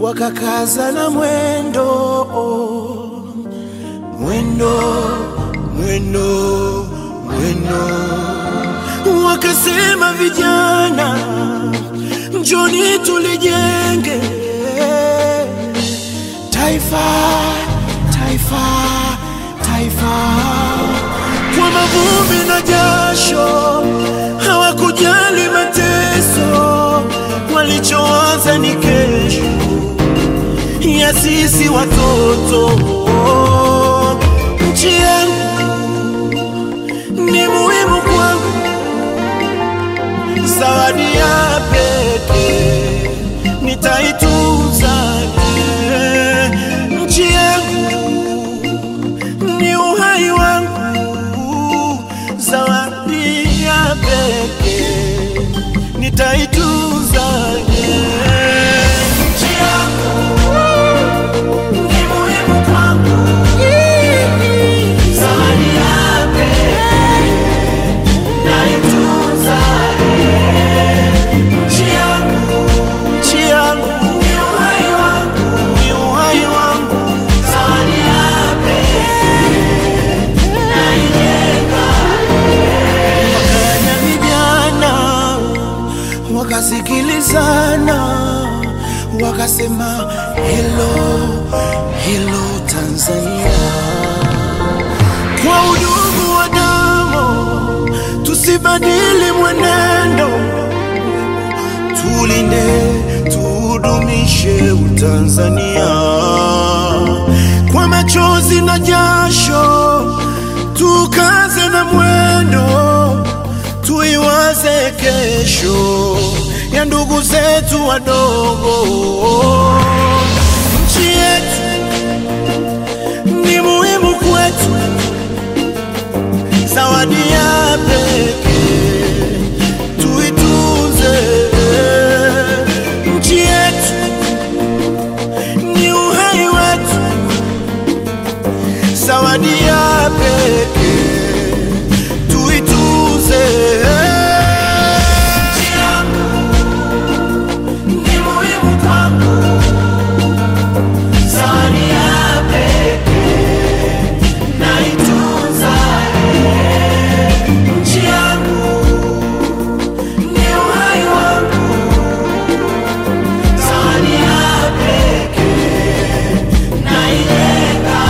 wakakaza na mwendo mwendo mwendo mwendo, wakasema vijana, njoni tulijenge taifa taifa taifa kwa mavumbi na jasho, hawakujali mateso, walichoanza ni kesho ya sisi watoto. Nchi yangu ni muhimu kwangu, zawadi ya pekee nitaitunza. Nchi yangu ni uhai wangu, zawadi ya pekee nitaitunza. Nchi yangu ni muhimu kwangu, zawadi ya pekee nitaitunza. Nchi yangu, nchi yangu ni uhai wangu, ni uhai wangu, zawadi ya pekee naijenga. Wakanya vijana wakasikilizana, wakasema hello, hello Tanzania, kwa udugu wa damu tusibadili mwenendo, tulinde tudumishe Utanzania kwa machozi na jasho, tukaze na mwendo, tuiwaze kesho ya ndugu zetu wadogo. Nchi yetu ni muhimu kwetu, zawadi ya pekee tuitunze. Nchi yetu ni uhai wetu, zawadi ya pekee tuitunze. Nchi yangu ni muhimu kwangu, zawadi ya pekee naitunza. Nchi yangu ni uhai wangu, zawadi ya pekee naijenga.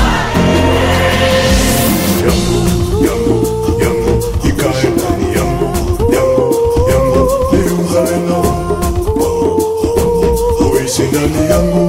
yangu yangu yangu ikae ndani yangu yangu yangu ni uzalendo uishi ndani yangu